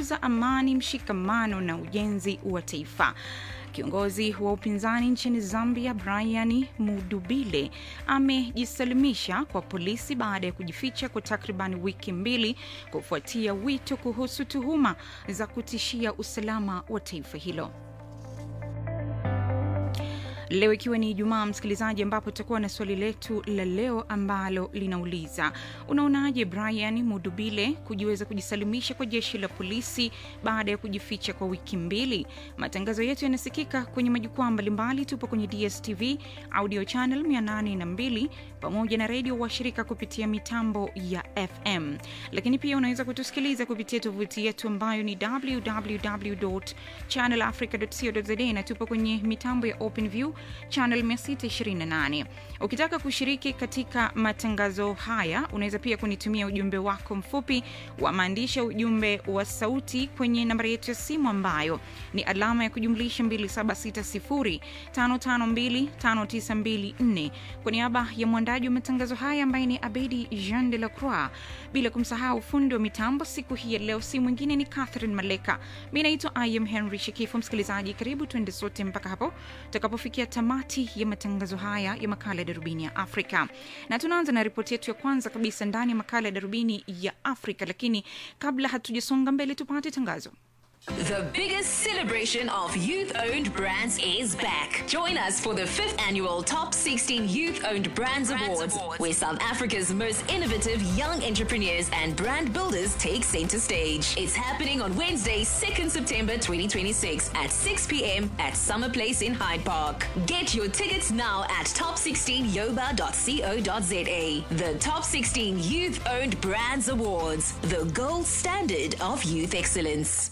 kukuza amani, mshikamano na ujenzi wa taifa. Kiongozi wa upinzani nchini Zambia Brian Mudubile amejisalimisha kwa polisi baada ya kujificha kwa takriban wiki mbili kufuatia wito kuhusu tuhuma za kutishia usalama wa taifa hilo. Leo ikiwa ni Ijumaa, msikilizaji, ambapo tutakuwa na swali letu la leo ambalo linauliza unaonaje Brian Mudubile kujiweza kujisalimisha kwa jeshi la polisi baada ya kujificha kwa wiki mbili? Matangazo yetu yanasikika kwenye majukwaa mbalimbali. Tupo kwenye DSTV audio channel 802 pamoja na redio washirika kupitia mitambo ya FM, lakini pia unaweza kutusikiliza kupitia tovuti yetu ambayo ni www.channelafrica.co.za na tupo kwenye mitambo ya OpenView channel 628. Ukitaka kushiriki katika matangazo haya, unaweza pia kunitumia ujumbe wako mfupi wa maandishi, ujumbe wa sauti kwenye nambari yetu ya simu ambayo ni alama ya kujumlisha 276055259254 kwa niaba ya mwandaji wa matangazo haya ambaye ni Abedi Jean de la Croix, bila kumsahau fundi wa mitambo siku hii ya leo si mwingine ni Catherine Maleka. Mi naitwa Im Henry Shikifu. Msikilizaji, karibu tuende sote mpaka hapo tutakapofikia tamati ya matangazo haya ya makala ya darubini ya Afrika, na tunaanza na ripoti yetu ya kwanza kabisa ndani ya makala ya darubini ya Afrika. Lakini kabla hatujasonga mbele, tupate tangazo. The biggest celebration of youth owned brands is back. Join us for the fifth annual Top 16 Youth Owned Brands, Awards, where South Africa's most innovative young entrepreneurs and brand builders take center stage. It's happening on Wednesday, 2nd September 2026 at 6 p.m. at Summer Place in Hyde Park. Get your tickets now at top16yoba.co.za. The Top 16 Youth Owned Brands Awards, the gold standard of youth excellence.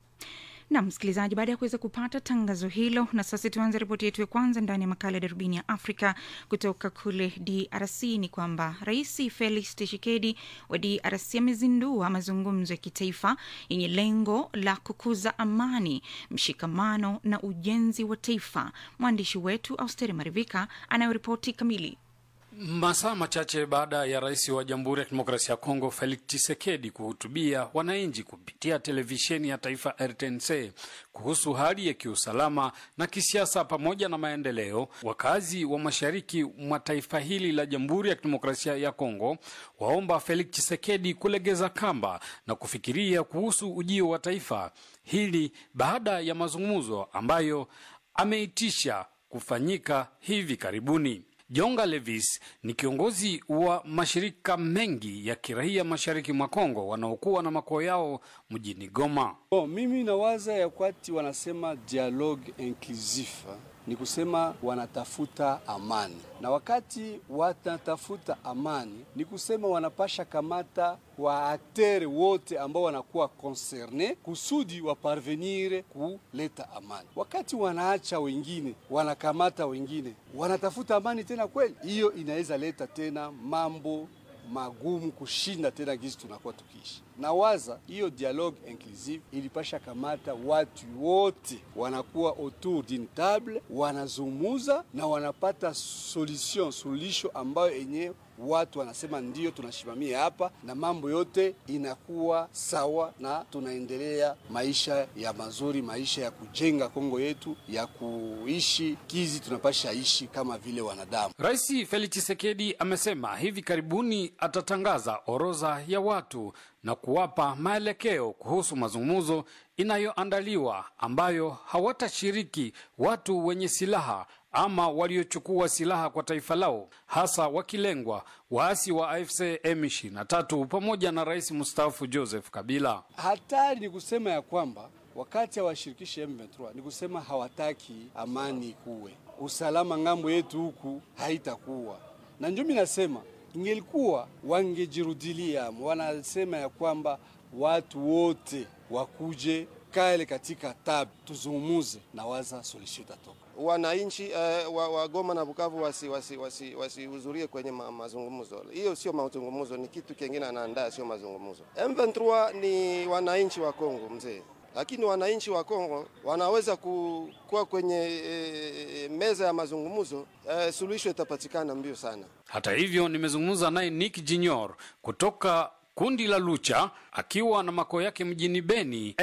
na msikilizaji, baada ya kuweza kupata tangazo hilo, na sasa tuanze ripoti yetu ya kwanza ndani ya makala ya darubini ya Afrika kutoka kule DRC. Ni kwamba Rais Felix Tshisekedi wa DRC amezindua mazungumzo ya kitaifa yenye lengo la kukuza amani, mshikamano na ujenzi wa taifa. Mwandishi wetu Austeri Marivika anayoripoti kamili. Masaa machache baada ya rais wa Jamhuri ya Kidemokrasia ya Kongo Felix Tshisekedi kuhutubia wananchi kupitia televisheni ya taifa RTNC kuhusu hali ya kiusalama na kisiasa pamoja na maendeleo, wakazi wa mashariki mwa taifa hili la Jamhuri ya Kidemokrasia ya Kongo waomba Felix Tshisekedi kulegeza kamba na kufikiria kuhusu ujio wa taifa hili baada ya mazungumzo ambayo ameitisha kufanyika hivi karibuni. Jonga Levis ni kiongozi wa mashirika mengi ya kiraia mashariki mwa Kongo wanaokuwa na makao yao mjini Goma. Bon, mimi nawaza ya kwati wanasema dialogue inclusif ni kusema wanatafuta amani, na wakati wanatafuta amani ni kusema wanapasha kamata wa aktere wote ambao wanakuwa concerne kusudi waparvenire kuleta amani. Wakati wanaacha wengine wanakamata wengine, wanatafuta amani tena kweli, hiyo inaweza leta tena mambo magumu kushinda tena gisi tunakuwa tukiishi. Nawaza hiyo dialogue inclusive ilipasha kamata watu wote wanakuwa autour d'une table, wanazungumuza na wanapata solution suluhisho ambayo yenyewe watu wanasema ndio tunashimamia hapa, na mambo yote inakuwa sawa, na tunaendelea maisha ya mazuri, maisha ya kujenga Kongo yetu, ya kuishi kizi tunapasha ishi kama vile wanadamu. Rais Felix Tshisekedi amesema hivi karibuni atatangaza orodha ya watu na kuwapa maelekeo kuhusu mazungumzo inayoandaliwa ambayo hawatashiriki watu wenye silaha ama waliochukua silaha kwa taifa lao, hasa wakilengwa waasi wa AFC M23 pamoja na rais mstaafu Joseph Kabila. Hatari ni kusema ya kwamba wakati hawashirikishi M23 ni kusema hawataki amani ikuwe, usalama ngambo yetu huku haitakuwa na ndio mimi nasema ingelikuwa wangejirudilia, wanasema ya kwamba watu wote wakuje kale katika tab tuzungumuze na waza solution itatoka. Wananchi uh, wa, wa Goma na Bukavu wasihudhurie wasi, wasi, wasi kwenye ma, mazungumzo. Hiyo sio mazungumzo, ni kitu kingine anaandaa, sio mazungumzo. M23 ni wananchi wa Kongo mzee, lakini wananchi wa Kongo wanaweza kuwa kwenye e, meza ya mazungumzo e, suluhisho itapatikana mbio sana. Hata hivyo, nimezungumza naye Nick Junior kutoka kundi la Lucha akiwa na makao yake mjini Beni.